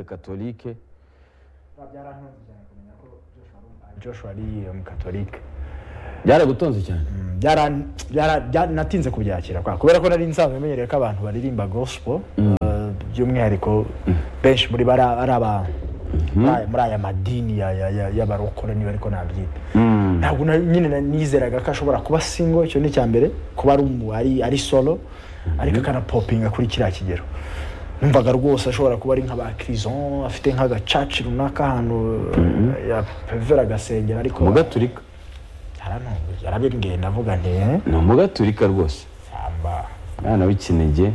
katolike byarantunze cyane kumenya ko joshua ari umu- joshua ari umukatolike byaragutonze cyane Byara- byara- bya- natinze kubyakira kwa kubera ko nari nsanzwe menyereye ko abantu baririmba gospel eh, by'umwihariko benshi muri bo ari aba- ari aba- muri- muri aya madini ya- ya- ya- y'abarokore niba ariko nabyita ntabwo na- nyine na- nizeraga ko ashobora kuba singo icyo ni icya mbere kuba ari umu- ari- ari solo ariko akanapopinga kuri kiriya kigero numvaga rwose ashobora kuba ari nk'aba kirison afite nk'agacaci runaka ahantu eh, yapevera agasengera ariko umugaturika yarantunguye yarabimbwiye ndavuga nti "Eh, ni umugaturika rwose samba umwana w'ikinege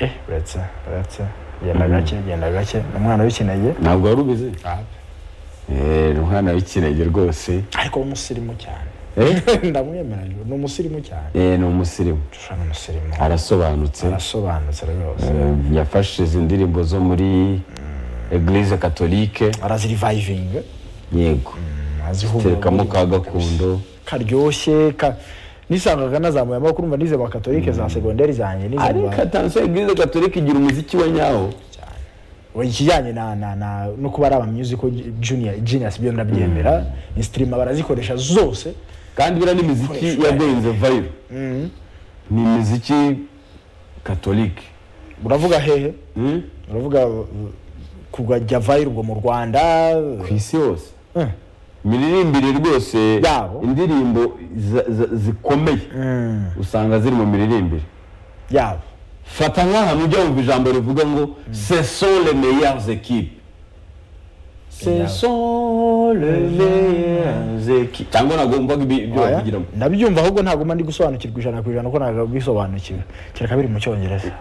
eh uretse uretse genda gake genda gake ni umwana w'ikinege ntabwo wari ubizi Eh, ni umwana w'ikinege rwose ariko umusirimu cyane Eh? ndamwemera ni umusirimu cyane Eh, ni umusirimu Joshua ni umusirimu arasobanutse arasobanutse rwose Eh, yafashe izi ndirimbo zo muri eglise katolike arazirivayivinga yego terekamo ka gakondo karyoshye ka nisangaga nazamuye amaboko urumva nize ba katolike za segonderi zanjye nize mu ariko ba- atansiyo eglise katolike igira umuziki wa nyawo Oya, ikijyanye na na na no kuba ari abamusical junior genius byo ndabyemera insitirima barazikoresha zose kandi buriya ni imiziki yagenze vayiro ni imiziki katolike uravuga hehe Mm? uravuga uh, kujya vayirwa mu rwanda ku isi yose Eh. imiririmbire rwose Yabo. indirimbo za- za- zikomeye Mm, usanga ziri mu miririmbire yabo fata nk'ahantu ujya wumva ijambo rivuga ngo ce sont les meilleures équipes ce Meilleures. sont les meilleures équipes cyangwa ntabwo wumvaga ibi- ibyo Oya, babigiramo ndabyumva ahubwo ntabwo mba ndi gusobanukirwa ijana ku ijana ko ntabwo bisobanukiwe kereka biri mu cyongereza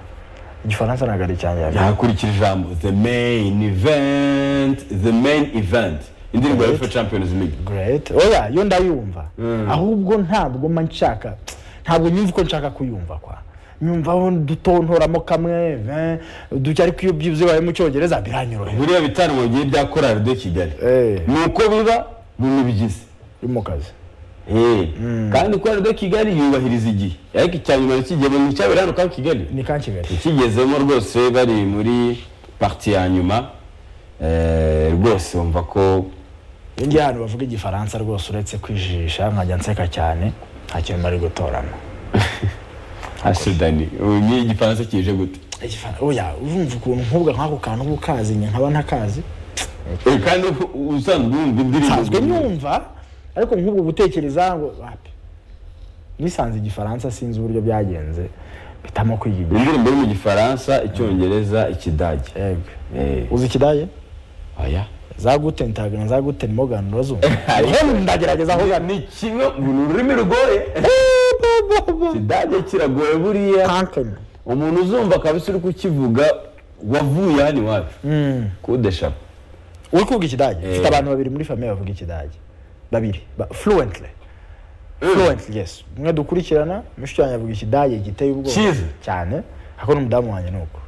igifaransa ntabwo ari icyanjye ntakurikira ijambo the main event the main event indirimbo ya fifa champions league great oya yo ndayumva Mm. ahubwo ntabwo mba nshaka ntabwo nyumva uko nshaka kuyumva kwa nyumvaho dutontoramo kamwe eh, duke ariko iyo byibuze bibaye mu cyongereza biranyorohera buriya bitaramo bigiye bya korali de kigali Eh. ni uko biba ni n'ibigize uri mu kazi Eh, kandi korali de kigali yubahiriza igihe ariko icya nyuma ntikigezeho nticyabera hano ka kigali ni ka kigali ikigezemo rwose bari muri pariti ya nyuma eh, rwose bumva ko ngiye ahantu bavuga igifaransa rwose uretse kwijijisha nkajya nseka cyane nta kintu bari gutorana asidani ubu ni igifaransa kije gute Igifara- oya urumva ukuntu nkubwa nk'ako kantu uba ukazi nyine nkaba ntakazi Eh, kandi u- usanzwe wumva nsanzwe indirimbo nyumva ariko nk'ubwo gutekereza ngo wapi nisanze igifaransa sinzi uburyo byagenze mpitamo kwiga igihe indirimbo yo mu gifaransa icyongereza ikidage yego Eh, uzi ikidage aya zagute ntago zagute nimo gana urazumva Ariko- ndagerageza aho gana ni kimwe ubu ni ururimi rugoye ikidage kiragoye buriya kankeni umuntu uzumva kabisa uri kukivuga wavuye hano iwacu kudeshapa uri kuvuga ikidage Eh. mfite abantu babiri muri famiye bavuga ikidage babiri ba- fluently fluently yes umwe dukurikirana mushiki wanjye avuga ikidage giteye ubwoba Cyiza. cyane ariko n'umudamu wanjye ni uko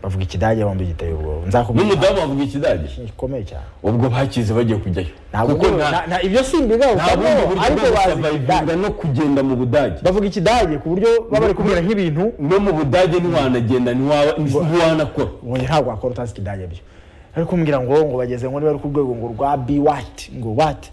bavuga ikidage bombi giteye ubwoba nzakubwira n'umudamu wavuga ikidage impamvu gikomeye cyane ubwo bakize bagiye kujyayo ntabwo kuko ubwo- nta na- na- ibyo simbigaho nta bundi buryo ariko bwo bazi gusurvivinga ikidage no kugenda mu budage bavuga ikidage ku buryo baba bari kumubwira nk'ibintu no mu budage ntiwanagenda ntiwaba ntiwanakora ubundi ntabwo wakora utazi ikidage byo ari kumbwira ngo ngo bageze ngo niba ari ku rwego ngo rwa bi wati ngo wati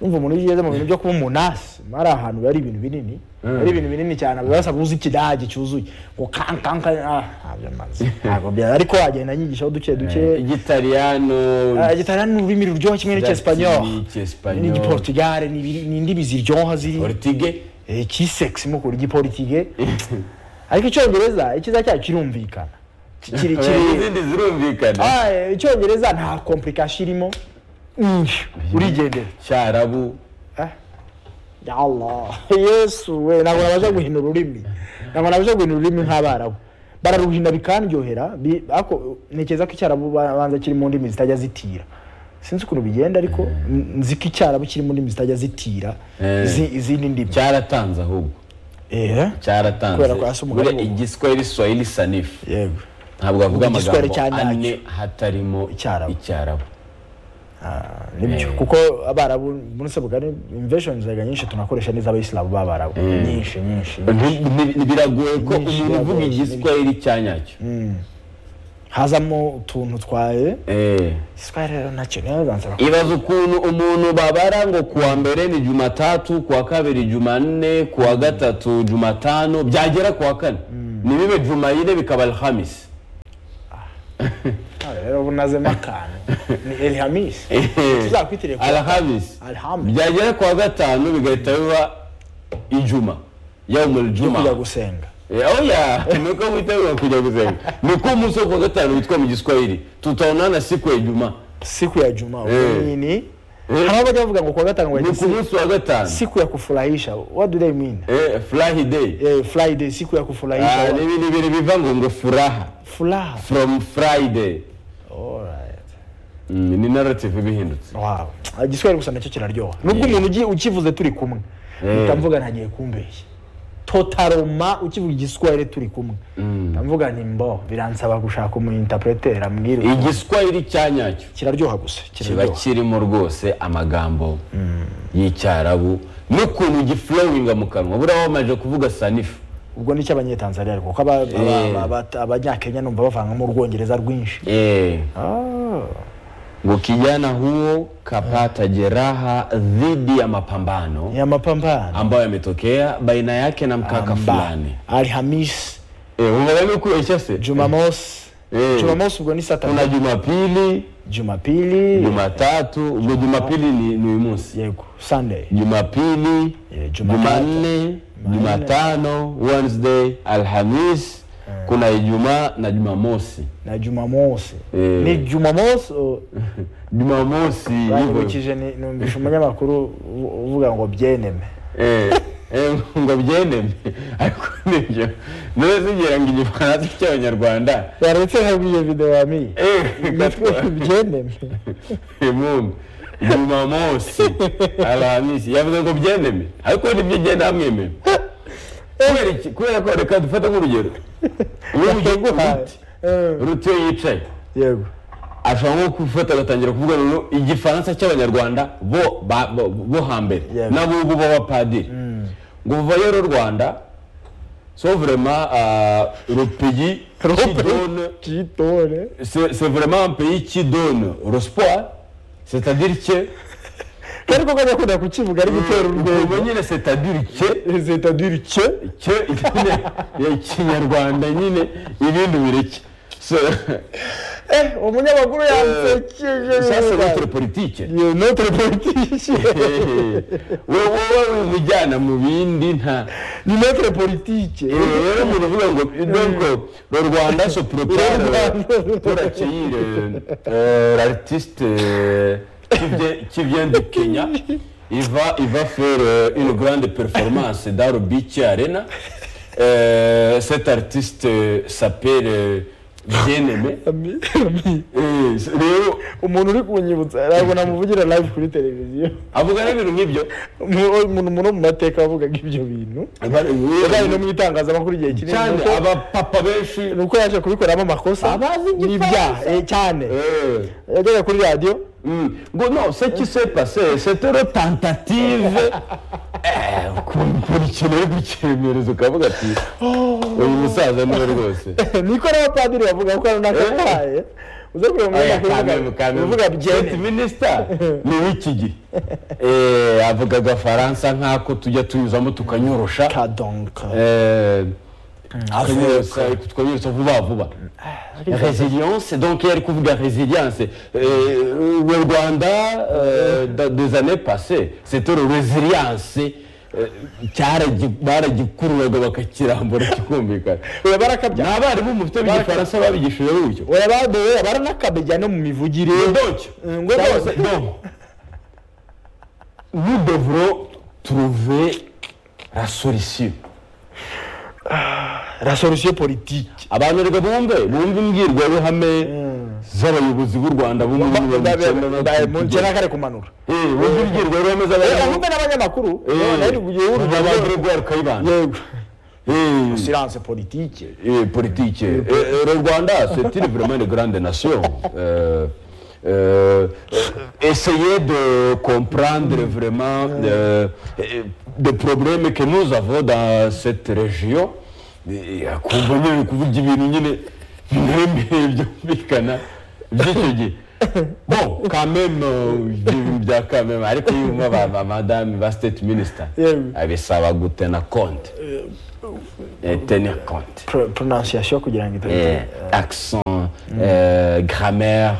numva umuntu iyo ugeze mu bintu byo kuba umunasi ari ahantu biba ari ibintu binini ari ibintu binini cyane bibasaba kuzi ikidage cyuzuye ngo kankanka ah ntabyo mazi ntabwo bya ariko wagenda nyigishaho duke duke igitariyano Ah, igitariyani ni ururimi ruryoha kimwe n'icyesipanyoro icyesipanyol n'igiportugale ni ibiri- ni indimi ziryoha ziri ortige Eh, ikisex mukuru igipolitike ariko icyongereza icyiza cyayo kirumvikana Ki- kiri Eh, kiri izindi zirumvikana Ah, eh, icyongereza nta komplikasiyo irimo nyinshi urigendera cyarabu Eh? Ya Allah yesu we ntabwo nabasha guhina ururimi ntabwo nabasha guhina ururimi nk'abarabu bararuhina bikandyohera bi- ako- ntekereza ko icyarabu banza kiri mu ndimi zitajya zitira sinzi ukuntu bigenda ariko n- nzi ko icyarabu kiri mu ndimi zitajya zitira Eh. izi- izindi ndimi cyaratanze ahubwo Eh? cyaratanze Kubera ko hasi umugani Buriya ubu. igiswahili swahili sanifu yego ntabwo avuga Ubu igiswahili amagambo cya nyacyo. ane hatarimo Icyarabu. icyarabu nibyo Eh. kuko abarabu muri sebugari imvesheni zaga nyinshi tunakoresha n'iz'abayisilamu b'abarabu nyinshi nyinshi Nti- nti- biragoye ko Nyinshi umuntu uvuga biragoye. igiswahili cya nyacyo hazamo utuntu twaye eh sitwari rero nacyo niyo bibanza ibaza ukuntu umuntu babara ngo kuwa mbere ni jumatatu kuwa kabiri jumanne kuwa gatatu jumatano byagera kuwa kane ntibibe jumayine bikaba alhamisi bakora rero bunazemo akantu ni elihamisi tuzakwitiriye kuwa kane. alhamisi alhamdu byagera kuwa gatanu bigahita biba ijuma yawumul juma kujya gusenga oya niko witegura kujya gusenga niko umunsi wo kuwa gatanu witwa mu giswahili tutaonana siku ya ijuma siku ya juma Eh. nini haba bajya bavuga ngo kuwa gatanu ni ku wagize munsi wa gatanu siku ya kufurahisha what do they mean Eh, furahi day eh, friday siku ya kufurahisha Ah, ni ibintu biva ngo ngo furaha furaha from friday alright Mm, ni narrative bihindutse wow igiswahili gusa nacyo kiraryoha nubwo umuntu ugiye ukivuze turi kumwe Eh. utamvuga ntagiye kumbeshya totaroma ukivuga igiswahili turi kumwe ndavuga ni mbo biransaba gushaka umu interpreter ambwira uti- igiswahili cya nyacyo kiraryoha gusa kiba kiraryoha kirimo rwose amagambo y'icyarabu n'ukuntu giflowinga mu kanwa buriya wamaze kuvuga sanifu ubwo ni icy'abanyetanzaniya ariko kuko aba- aba- Eh. aba- aba- abanyakenya numva bavangamo urwongereza rwinshi Eh, Ah. ngo kijana huo kapata jeraha dhidi ya mapambano ni amapambano ambayo yametokea baina yake na mkaka fulani alhamisi Eh, umeelewa kuisha se jumamosi Eh. jumamosi ubwo ni kuna satani jumapili jumapili jumatatu ubwo jumapili ni ni uyu munsi yego sunday jumapili Eh, Jumatatu. jumanne jumatano wednesday alhamis kuna ijumaa na jumamosi na jumamosi Eh. ni jumamosi oh, jumamosi hivyo. banyibukije ni- numvise umunyamakuru uvu- uvuga ngo byeneme Eh, eh, ngo byendeme ariko nibyo nawe zigira ngo igifaransa cy'abanyarwanda yaretse nabwiye video yami Eh, gatwa. byeneme mungu jumamosi alhamisi yavuze ngo byendeme ariko nibyo genda hamwememe Kubera iki? kubera ko reka dufate nk'urugero Yaguhaye. Eh, rutiyo yicaye yego ashobora nko gufata agatangira kuvuga ngo igifaransa cy'abanyarwanda bo ba- bo- bo hambere Yeah. n'abubu b'abapadiri ngo vayo ro rwanda so vraiment euh, le pays qui donne kitore c'est c'est vraiment un pays qui donne l'espoir c'est-à-dire que ariko ko nyakunda kukivuga ari gutera urwego ubwo nyine c'est-à-dire que c'est-à-dire que ke nyine ya kinyarwanda nyine ibindi bireke So- eh umunyamakuru yansekeje ça c'est birababaje. votre politique Iyo notre politique wowe wowe umujyana mu bindi nta ni notre politique rero umuntu uvuga ngo donc le rwanda se prépare euh, pour accueillir euh, euh, l'artiste euh, qui vient- qui vient du Kenya il va il va faire euh, une grande performance dans le Beach Arena Euh, cet artiste euh, s'appelle euh, Bien-Aimé Ami- ami. Eh, rero umuntu uri kunyibutsa ntabwo namuvugira live kuri televiziyo avuga n'ibintu nk'ibyo Umu- umuntu muri mu mateka wavugaga ibyo bintu yabaye no mu itangazamakuru igihe kinini cyane nuko- abapapa benshi ni uko yaje kubikoramo amakosa Abazi n'ibyaha igifaransa. eh, cyane Eh, yajyaga kuri radiyo mm. ngo no ce qui s'est passé c'était une tentative Eh, ukumva ikintu uri gukemereza ukavuga ati uyu musaza niwe rwose niko n'abapadiri bavuga ko hari n'akataye uza kureba Oya, umunyamakuru kamemu, uvuga- kamemu. uvuga Ati, byene minisita ni w'iki gihe Eh, avuga agafaransa nk'ako tujya tunyuzamo tukanyorosha kadonka Eh, avuka tukanyorosha tukanyorosha vuba vuba Résilience, donc elle couvre la résilience. Euh, le Rwanda, euh, dans des années passées, c'était le résilience. euh, cyaraji- baragikururaga bakakirambura kikumvikana oya barakabya ni abarimu mufite b'igifaransa babigishije gutyo oya badoye baranakabya no mu mivugire donc ngo cyangwa se none. donc, nous devrons trouver la solution la solution politique abantu reka bumve bumve imbwirwaruhame z'abayobozi b'u rwanda bumwe bumwe munsi n'akare kumanura wumva imbwirwaruhame reka z'abayobozi nkumve n'abanyamakuru none ari kugira kuva abantu urugo rwarukayibanda yego silence politique politike Eh, eh, le rwanda c'est une vraiment une grande nation Euh, euh, essayez de comprendre vraiment euh, euh, des problèmes que nous avons dans cette région Eh, eh, kumva nyine kuvuga ibintu nyine mwemeye byumvikana by'icyo gihe bo kameme ibintu bya kameme ariko iyo umwe ba ba madame ba state minister Yewe. abisaba gutena konti tena konti Pro- pronunciation kugira ngo Eh, idahita accent eh, grammaire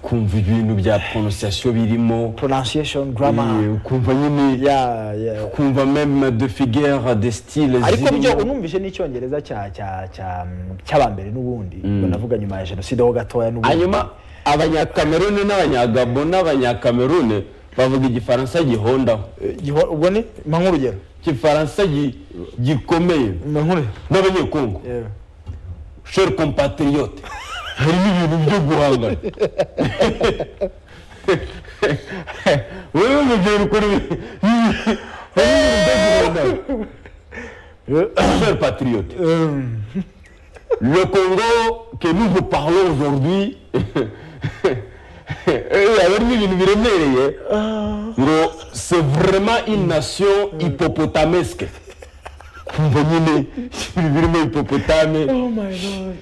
kumva ibintu bya prononciation birimo pronunciation grammar Eh, ukumva nyine ya ya ukumva meme de figure de style ariko byo zirimo. unumvise n'icyongereza cya cya cya cy'abambere n'ubundi ubwo navuga nyuma ya jenoside ho gatoya n'ubundi hanyuma abanyakameruni n'abanyagabo n'abanyakameruni bavuga igifaransa gihondaho Giho- ubwo ni mpa nk'urugero igifaransa gi- gikomeye mpa nk'urugero n'abanyekongo Yewe. cher compatriote harimo ibintu byo guhangana wowe mubyeyi ukora ibi- harimo ibintu byo guhangana cher patriote Um, Le Congo que nous vous parlons aujourd'hui, abarimo ibintu biremereye ngo c'est vraiment une nation hippopotamesque kumva nyine ibintu birimo hipopotame oh my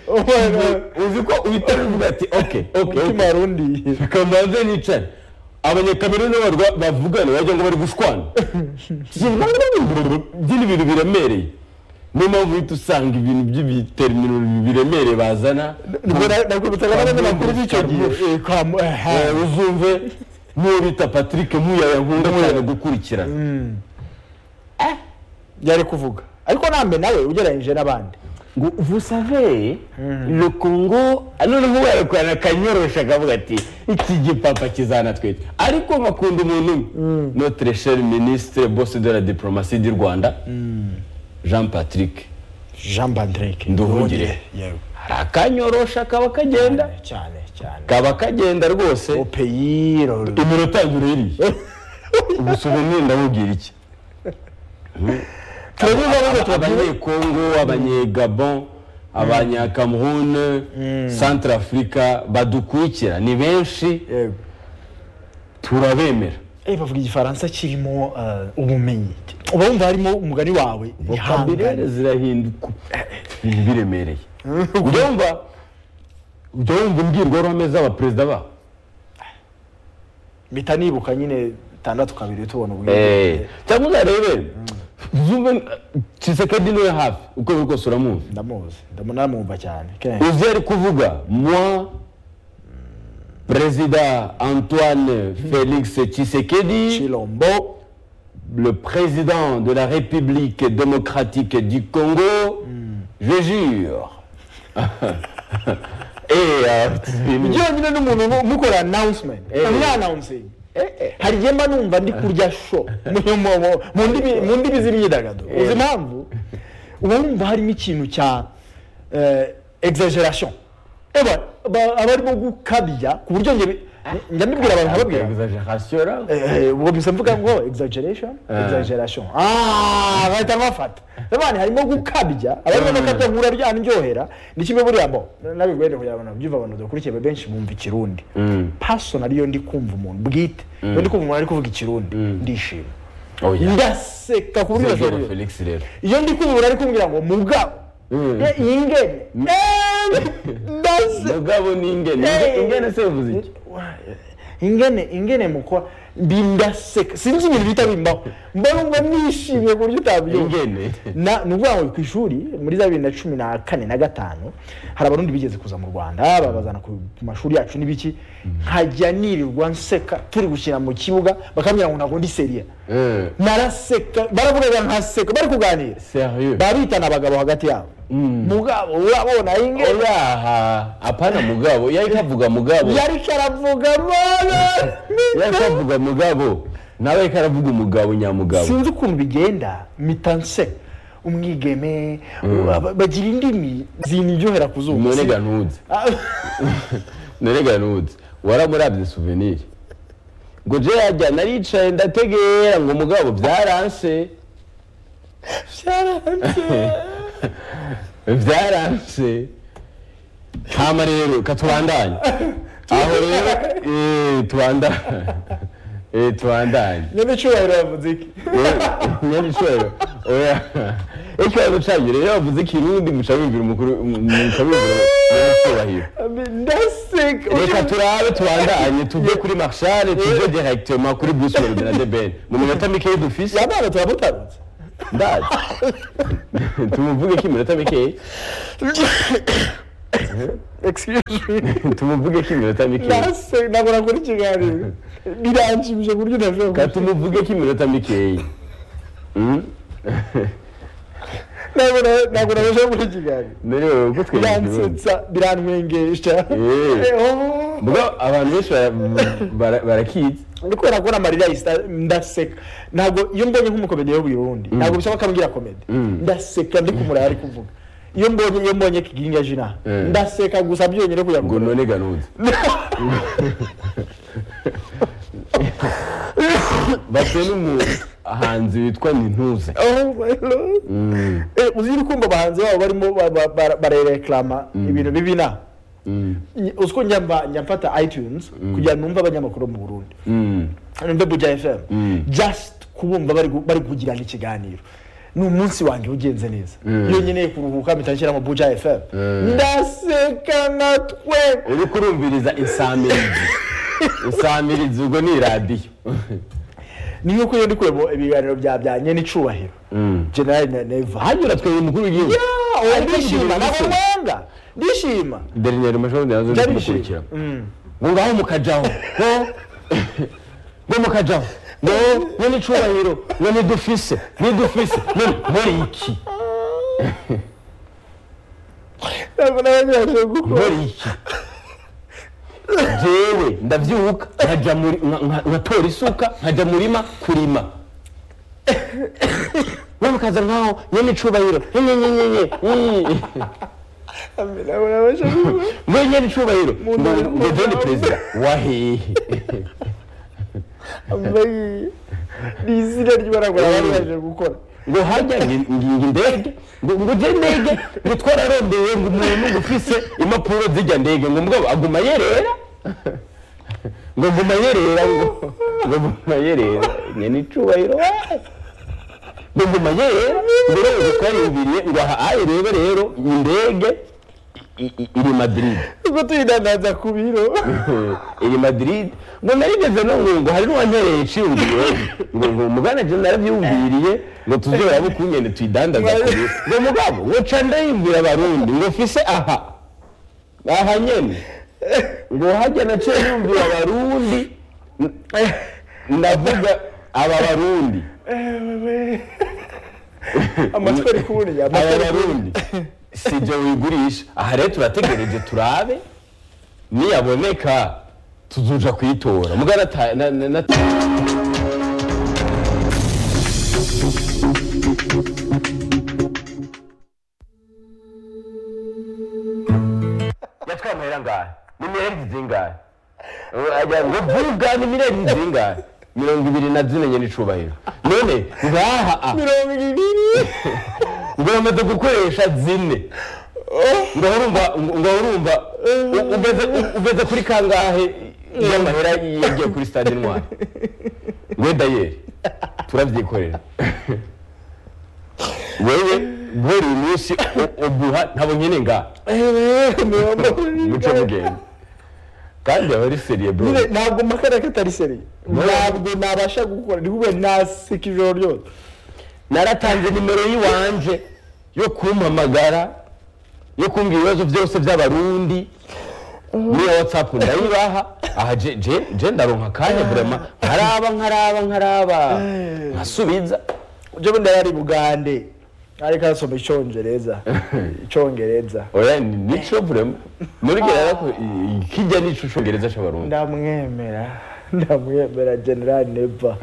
God. uzi ko uhita uvuga ati ok ok umutima warundi kamanze nicane abanyakameruni n'abarwa bavugana wagira ngo bari gushwana by'ibintu ibintu biremereye niyo mpamvu uhita usanga ibintu by'ibiterimiro biremereye bazana nakwibutsaga n'abanyamakuru b'icyo gihe kwa mu- eh, ha. Eh, uzumve n'uwo bita patrick muyayankunda cyane gukurikirana yari kuvuga ariko namwe nawe ugereranyije n'abandi ngo vusave le congo noneho warakorana akanyorosha akavuga ati iki gipapa kizanatwita ariko nkakunda umuntu umwe notre cher ministre bosse de la diplomatie du rwanda jean patrick jean bandrike Nduhungire. yewe hari akanyorosha kaba kagenda cyane cyane kaba kagenda rwose opeyi iminota yagura iriya ubusobanuro ndamubwira iki turabivuga rero turabivuga abanyekongo abanyegabon abanyakamerune centre africa badukurikira ni benshi yewe turabemera Eh, bavuga igifaransa kirimo eh, ubumenyi uba wumva harimo umugani wawe kabirere ihangane zirahinduka ibintu biremereye ujya wumva ujya wumva imbwirwaruhame z'abaperezida babo mpita nibuka nyine tandatu kabiri tubona Eh, ubwenge cyangwa uzarebe zumve kisekedi niwe hafi uko biri kose uramuzi ndamuzi ndamuna namwumva cyane kenshi uzi ari kuvuga mwa perezida antoine felix tshisekedi kirombo le président de la république démocratique du congo je jure Eh, ah, ibyo nyine n'umuntu mu- mukora announcement Eh. muri announcing hari igihe mba numva ndi kurya sho mu- mu- mu- mu ndimi- mu ndimi z'imyidagaduro uzi impamvu uba wumva harimo ikintu cya eh, exaggeration eba ba- aba arimo gukabya ku buryo njye bi- njya mbibwira abantu nkababwira exagération là. Eh, ubwo bisa mvuga ngo exaggeration exaggeration ah bahita bafata nabandi harimo gukabya abarimo gukabya nkura rya ndyohera ni kimwe buriya mbo nabigwende kugira ngo nabyumve abantu dukurikiye benshi bumva ikirundi Mm. personal iyo ndi kumva umuntu bwite iyo ndi kumva umuntu ari kuvuga ikirundi ndishima Oh, yeah. ndaseka ku buryo Zero bujurire Felix rero iyo ndi kumva umuntu ari kumbwira ngo mugabo Mm. eh, iyi ngene eh, ndaseka mugabo ni ingene Inge- Eh. ingene se bivuze iki ingene ingene mukora bindaseka sinzi ibintu bihita bimbaho mba numva nishimye ku buryo utabyumva ingene na ni ukuvuga ngo ku ishuri muri za bibiri na cumi na kane na gatanu hari abarundi bigeze kuza mu rwanda babazana ku ku mashuri yacu n'ibiki nkajya nirirwa nseka turi gukina mu kibuga bakambwira ngo ntabwo ndi seriya Eh, naraseka baravugaga nkaseka bari kuganira sérieux babitana abagabo hagati yabo mugabo urabona ingene oyaha hapana mugabo yariko avuga mugabo yari karavuga mwana yariko avuga mugabo nawe yariko aravuga umugabo nyamugabo sinzi ukuntu bigenda mitanse umwigeme aba- bagira indimi zindyohera ku zuba none ganuze none ganuze waramurabye souvenir ngo je yajya naricaye ndategera ngo mugabo byaranse byaranse hama rero katubandanye aho rero eh, tubandanye Eh, tubandanye nyamicurahiro yavuze iki nyabicero oya ikibazo cyanyu rero bavuze ikirundi muca bumvira umukuru muca bumvira nyiracyubahiro ndaseka reka turabe tubandanye tuve kuri marshal tuve directement kuri bruce wayne na debeni mu minota mikeya dufise yabana turamutarutse ndazi tumuvuge ko iminota mikeya excuse me tumuvuge ko iminota mikeya ndaseka ntabwo nakora ikiganiro biranshimije ku buryo reka udashobora tumuvuge ko iminota mikeya Mm? ntabwo na- ntabwo nabasha gukora ikiganiro merewe uko twegera biransetsa biranwengesha Eh. Oh. ubwo abantu benshi bara- bara- barakizi ni kubera ko namarira yahise ndaseka ntabwo iyo mbonye nk'umukomedi yabwira uwundi ntabwo bisaba ko ambwira komedi Mm. ndaseka ndi kumuraya ari kuvuga iyo mbonye iyo mbonye kiginga jina Eh. ndaseka gusa byonyine kugira ngo ngo none ganuzi base n'umuhanzi witwa nintuze Oh my Lord. Mm, Eh, uzi urukundo abahanzi babo barimo ba- ba- ba- barereklama ibintu bibi na mm, Ny- uzi ko njya mba- njya mfata itunes kugira ngo numve abanyamakuru bo mu burundi mm. numve buja fm Mm. just kubumva bari gu- bari kugirana ikiganiro ni umunsi wanjye ugenze neza iyo nkeneye kuruhuka mpita nshyiramo buja fm Mm. ndaseka natwe uri kurumviriza insamirizi insamirizi ubwo ni iradiyo niyo ko iyo ndi kureba ibiganiro bya bya nyenicubahiro Mm. generali na neva hanyura twebwe umukuru w'igihugu uwo ndishima ntabwo mwanga ndishima derineri mashobora nazo ndi kumukurikira ngo ngaho mukajaho ngo ngo mukajaho ngo ngo n'icubahiro ngo nidufise nidufise none muri iki ntabwo nabanyashije gukora muri iki jewe ndabyuka nkajya muri nka- nka- nkatora isuka nkajya murima kurima we mukaza nkaho nyene icubahiro nyenyenyenyenye ntabwo nabasha gukora we nyene icubahiro ngo ndabona- ngo jye ndi perezida wahehe ambaye ni izina ry'ibara barabashije gukora ngo hajya ngi- nginga indege ngo ngo ujye ndege ngo twararondeye ngo umuntu ufise impapuro zijya ndege ngo mugabo aguma yerera ngo guma yerera ngo ngo guma yerera nyene icubahiro we. ngo guma yerera ngo rero ngo twariyumviriye ngo aha aye rero rero indege i- i- iri madrid ubwo tuyidandaza ku biro iri madrid ngo narigeze no ngo ngo hari n'uwantereye nshingiro ngo ngo mugana je narabyumviriye ngo tuzoberabe ukungene tuyidandaza kuri ngo mugabo ngo ca ndayibwira abarundi ngo fise aha aha nyene ngo hajya naciye numvira abarundi ndavuga aba barundi amatwi ari kuburiya aba barundi si ibyo wigurisha aha rero turategereje turabe niyaboneka tuzuja kuyitora mugana ta- na- na- na- yatwaye amahera angahe n'imirenge zingahe ajya ngo vuga n'imirenge zingahe mirongo ibiri na zine nyine icubahiro none ngaha aha mirongo ibiri ngo bamaze gukoresha zine ngo urumva ngo urumva u- ugeze u- ugeze kuri kangahe y'amahera yagiye kuri stade intwari we dayeri turabyikorera wewe guhera uyu munsi u- uguha ntabwo nyine ngaha mirongo muce ibiri mugende kandi aba ari seriye bro Nyine, ntabwo makaraka atari seri No. ntabwo nabasha gukora ndi kubera naseka ijoro ryose naratanze nimero y'iwanje yo kumpamagara yo kumbwira ibibazo byose by'abarundi niyo watsapu ndayibaha aha je je je ndaronka akanya burema nkaraba nkaraba nkaraba nkasubiza ibyo bundi yari bugande ariko arasoma icyongereza icyongereza oya ni- nico burema nurugera ariko i- kijya nico congereza c'abarundi ndamwemera ndamwemera generali neva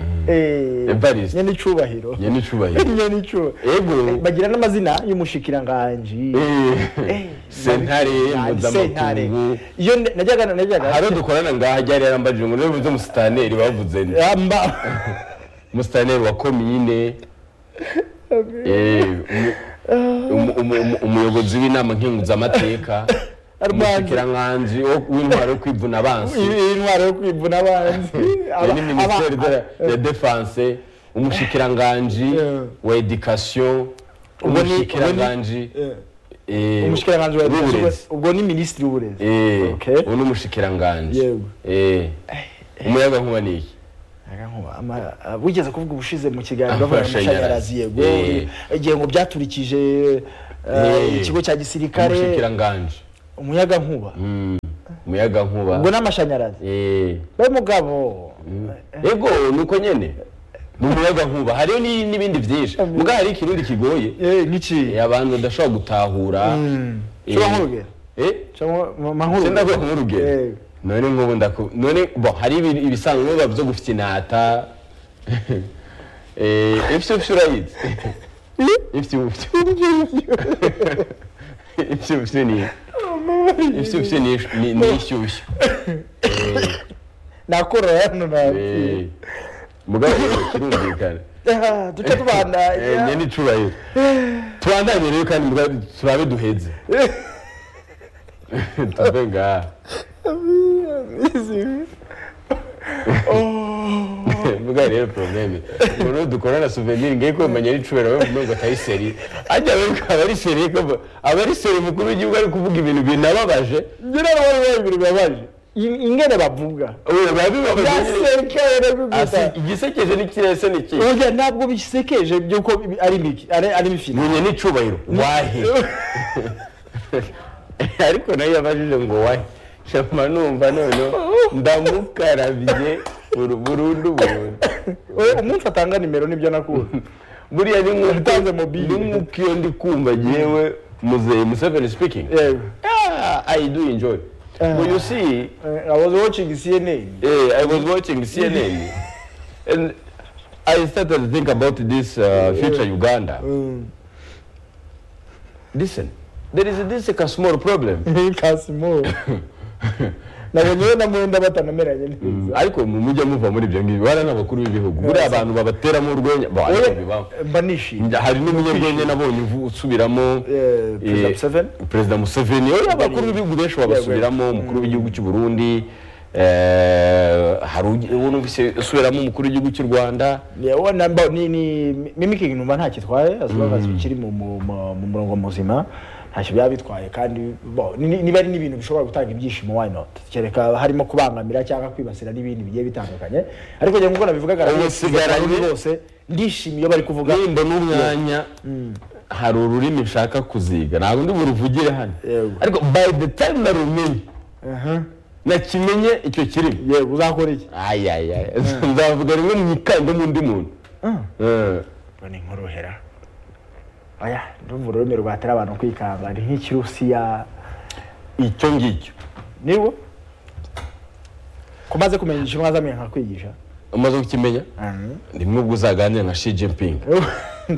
Evariste. nyine icyubahiro njye nicubahiro nyine icyubahiro ego bagira n'amazina y'umushikiranganji eh, sentare Sentare. mpuzamakungu iyo ne- najyaga najyaga haro dukorana ngaha ryari yarambajije ngo niba uzi umusitaneri bavuze nde yamba umusitaneri wa komine Eh, umu- umu- umu- umu- umuyobozi w'inama nkenguzamateka umushyikirankanje w'intwaro yo kwivuna abansi iyi ntwaro yo kwivuna abanzi iyo Aba- ni minisiteri aba- de- ya defanse umushikiranganji Yeah. wa edikasiyo ubwo ni ubwo ni umushikiranganji eh, eh, umushikiranganji wa ubwo- w'uburezi ubwo ni minisitiri w'uburezi Eh, Okay. ubu ni umushikiranganji Yego. Eh, umuyagankuba ni iki Agankuba, ama- ah, wigeze kuvuga ubushize mu kiganiro bavuga Amashanyarazi. amashanyarazi yego Eh. igihe ngo byaturikije eh, Eh. ikigo cya gisirikare umushikiranganji umuyagankuba Mm, umuyagankuba ubwo n'amashanyarazi Eh, we mugabo ego ni uko nyene ni umuyagankuba hariyo ni- n'ibindi byinshi mbwa hari ikirundi kigoye eh n'iki Eh, abantu badashobora gutahura Eh, shobora nk'urugero eh, Shobora mu- mu- nk'urugero. senda kuba nk'urugero Yego. none nk'ubu ndaku none bo hari ibi- ibisanzwe biba byo gufite inata Eh, ifite ufite urayizi ifite ufite ifite ufite ni ifite ufite ni ni- ni ishyushyu nakora hano na Eh, mugabo kirumvikana Ah, duca Eh, tubandanya nyene icubahiro tubandanye rero kandi mugabo turabe duheze tuve ngaha mugabo rero probleme umuntu dukorana souvenir ngiye kumenya ari icubahiro we mumengo atari seri ajya abereka abari seri ko bo- abari seri mukuru w'igihugu ari kuvuga ibintu binababaje ngira ngo bari bari ibintu bibabaje In- ingene bavuga ubu biba bibabaje nyene. byasekeye Asi, rero igisekeje n'ikirese ni iki Oya ntabwo bisekeje by'uko ibi- ari miki ari ari mifino munye n'icubahiro wahe ariko nayo yabajije ngo wahe shama numva noneho ndamukarabye buru- burundu burundu Oya, umuntu atanga nimero nibyo nakuze buriya ni nk'uko- Yatanze mobile. ni nk'uko iyo ndi kumva yewe muzehe museveni speaking yego Ah, i do enjoy but you see Eh, I was watching CNN eh, i was watching cnn and i started to think about this uh, future uganda Mm. listen there is this like a small problem Kasimo nabonye we na mwenda batanameranye neza ariko mu mujya muva muri ibyo ngibyo bariya ni abakuru b'ibihugu buriya abantu babateramo urwenya Bo, ariko bibaho. Oya, mba nishimye hari n'umunyarwenya nabonye uvu- usubiramo Eh, Perezida eh, Museveni. perezida museveni oya abakuru b'ibihugu benshi babasubiramo umukuru w'igihugu cy'u burundi eh, hari ugi- uwo numvise usubiramo umukuru w'igihugu cy'u rwanda Yeah, uwo namba- ni ni mimiki numva nta kitwaye asobanuza kiri mu mu- mu- mu murongo muzima ntacyo byaba bitwaye kandi bo ni- ni- niba ari n'ibintu bishobora gutanga ibyishimo why not kereka harimo kubangamira cyangwa kwibasira n'ibindi bigiye bitandukanye ariko njye nk'uko nabivugaga Ubu rero, usigaranye- abantu bose ndishimye iyo bari kuvuga nimba n'umwanya hari ururimi nshaka kuziga ntabwo ndi buruvugire hano Yego. ariko by the time narumenye nakimenye icyo kirimo yego uzakora iki ayayaya nzavuga rimwe mu ikanda n'undi muntu Eh, Ngo ni nkorohera oya ndumva ururimi rwatera abantu kwikanga ni nk'ikirusiya icyo ngicyo niwo ko maze kumenya igishinwa azamenya nkakwigisha umaze kukimenya rimwe ubwo uzaganira nka shi jinping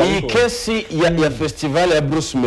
iyi kesi ya ya fesitivale ya bruce